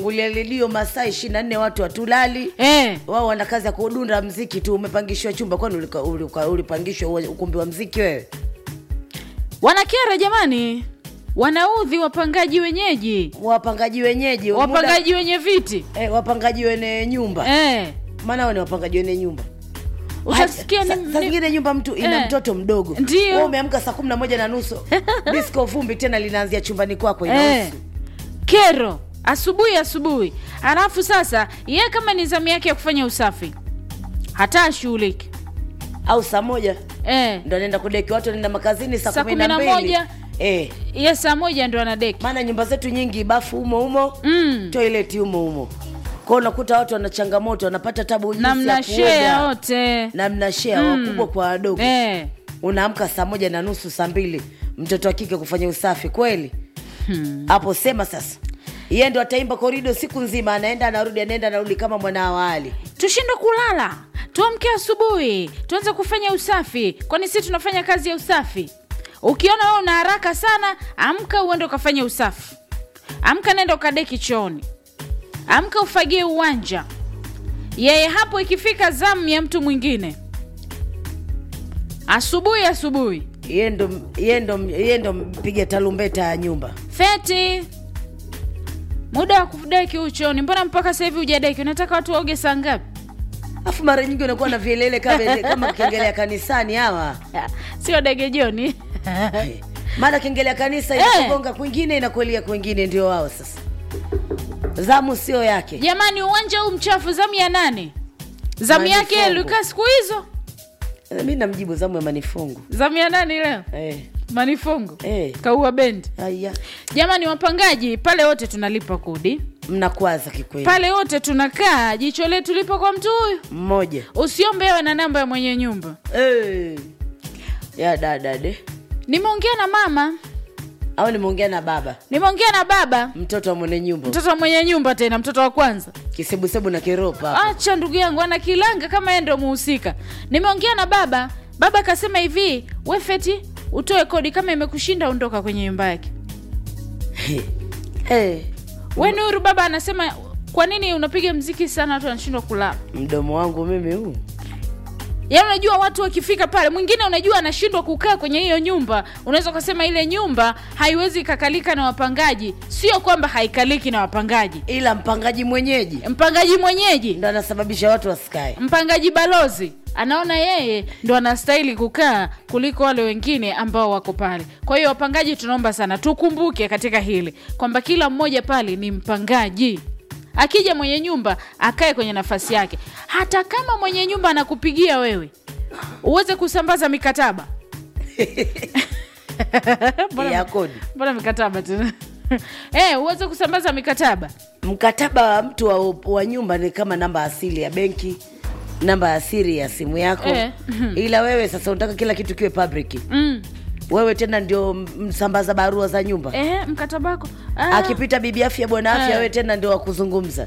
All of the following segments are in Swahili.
ngulia redio masaa ishirini na nne watu watulali eh. wao wana kazi ya kudunda mziki tu umepangishwa chumba kwani ulika- ulika- ulipangishwa uwa- ukumbi wa mziki wewe wanakera jamani wanaudhi wapangaji wenyeji wapangaji wenyeji muda- wapangaji wenye viti eh, wapangaji wene nyumba eh. maana wao ni wapangaji wene nyumba utasikia Hata- ni, sa- saa ni, zingine nyumba mtu ina Eh. mtoto mdogo Ndio. Wewe umeamka saa kumi na moja na nusu disko vumbi tena linaanzia chumbani kwako eh. inahusu kero asubuhi asubuhi alafu sasa ye kama ni zamu yake ya kufanya usafi hata ashughuliki au saa moja eh. ndo anaenda kudeki watu wanaenda makazini saa Saa kumi na kumi na mbili moja. eh. ye saa moja ndo anadeki maana nyumba zetu nyingi bafu humo humo mm. toileti humo humo kwao unakuta watu wana changamoto wanapata tabu jinsi na ya mnashea kuoga. wote na mnashea wakubwa kwa wadogo eh. unaamka saa moja na nusu saa mbili mtoto wa kike kufanya usafi kweli hapo sema sasa yeye ndo ataimba korido siku nzima anaenda anarudi anaenda anarudi kama mwana awali tushindwe kulala tuamke asubuhi tuanze kufanya usafi kwani si tunafanya kazi ya usafi ukiona wewe una haraka sana amka uende ukafanya usafi amka nenda ukadeki chooni amka ufagie uwanja yeye hapo ikifika zamu ya mtu mwingine asubuhi asubuhi yeye ndo yeye ndo yeye ndo mpiga tarumbeta ya nyumba feti muda wa kudeki uchoni mbona mpaka sasa hivi hujadeki unataka watu waoge saa ngapi afu mara nyingi unakuwa na vielele kama kama kengelea kanisani hawa sio dege joni mara kengelea kanisa Eh. inakugonga kwingine inakuelia kwingine ndio wao sasa zamu sio yake jamani uwanja huu mchafu zamu ya nane zamu yake Manifongo. luka siku hizo mi namjibu zamu ya manifungu zamu ya nane leo eh. manifongo Eh. kaua bendi Aya. jamani wapangaji pale wote tunalipa kodi mnakwaza kikweli pale wote tunakaa jicho letu lipo kwa mtu huyu mmoja usiombe awe na namba ya mwenye nyumba Eh. ya dadade nimeongea na mama au nimeongea na baba nimeongea na baba mtoto wa mwenye nyumba mtoto wa mwenye nyumba tena mtoto wa kwanza kisebusebu na kiropa hapo. acha ndugu yangu ana kilanga kama yeye ndo muhusika nimeongea na baba baba akasema hivi we feti utoe kodi kama imekushinda ondoka kwenye nyumba yake Eh. we nuru baba anasema kwa nini unapiga mziki sana watu wanashindwa kulala mdomo wangu mimi huu yaani unajua watu wakifika pale mwingine unajua anashindwa kukaa kwenye hiyo nyumba unaweza ukasema ile nyumba haiwezi ikakalika na wapangaji sio kwamba haikaliki na wapangaji ila mpangaji mwenyeji mpangaji mwenyeji ndo anasababisha watu wasikae mpangaji balozi anaona yeye ndo anastahili kukaa kuliko wale wengine ambao wako pale kwa hiyo wapangaji tunaomba sana tukumbuke katika hili kwamba kila mmoja pale ni mpangaji akija mwenye nyumba akae kwenye nafasi yake hata kama mwenye nyumba anakupigia wewe uweze kusambaza mikataba Mbona- ya kodi mbona mikataba tena eh uweze kusambaza mikataba mkataba wa mtu wa, wa nyumba ni kama namba asili ya benki namba ya siri ya simu yako Eh. ila wewe sasa unataka kila kitu kiwe public mm. wewe tena ndio msambaza barua za nyumba eh, mkataba wako ah. akipita bibi afya bwana afya Eh. wewe tena ndio wakuzungumza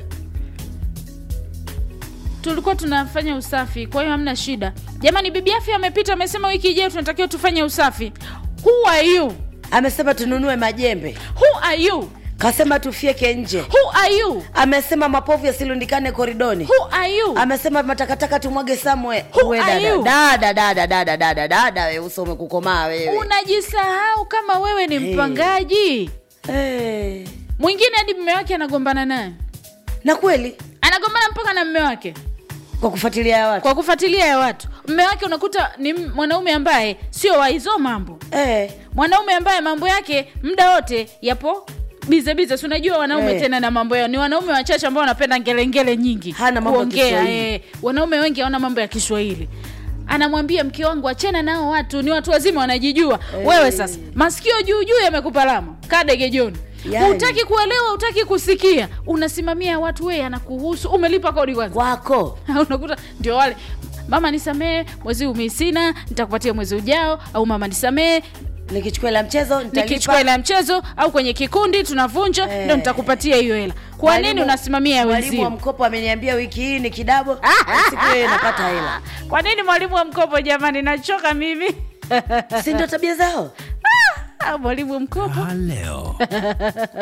tulikuwa tunafanya usafi kwa hiyo hamna shida jamani bibi afya amepita amesema wiki ijayo tunatakiwa tufanye usafi who are you amesema tununue majembe who are you kasema tufyeke nje who are you amesema mapovu yasilundikane koridoni who are you amesema matakataka tumwage samwe Who Uwe are dada. you? dada dada dada dada dada we uso umekukomaa wewe unajisahau kama wewe ni Hey. mpangaji Eh. mwingine hadi mme wake anagombana naye na kweli anagombana mpaka na mme wake kwa kufuatilia ya watu kwa kufuatilia ya watu mme wake unakuta ni m- mwanaume ambaye sio wa hizo mambo eh. mwanaume ambaye mambo yake muda wote yapo bize bize si unajua wanaume Eh. tena na mambo yao ni wanaume wachache ambao wanapenda ngelengele nyingi Hana mambo ya kuongea Kiswahili. eh, wanaume wengi hawana mambo ya kiswahili anamwambia mke wangu achana nao watu ni watu wazima wanajijua Eh. wewe sasa masikio juu juu yamekupa lama kadege joni Yani. hutaki kuelewa hutaki kusikia unasimamia watu weye anakuhusu umelipa kodi kwanza kwako unakuta ndio wale mama nisamee mwezi huu mi sina nitakupatia mwezi ujao au mama nisamee nikichukua la mchezo nitalipa. nikichukua hela ya mchezo au kwenye kikundi tunavunja Eh. ndo nitakupatia hiyo hela kwa nini Mwalimu- unasimamia ya mwalimu wa wenzio mkopo ameniambia wiki hii ni kidabo siku hiyo napata hela kwa nini mwalimu wa mkopo jamani nachoka mimi si ndio tabia zao Ah, mwalimu wa mkopo Raha leo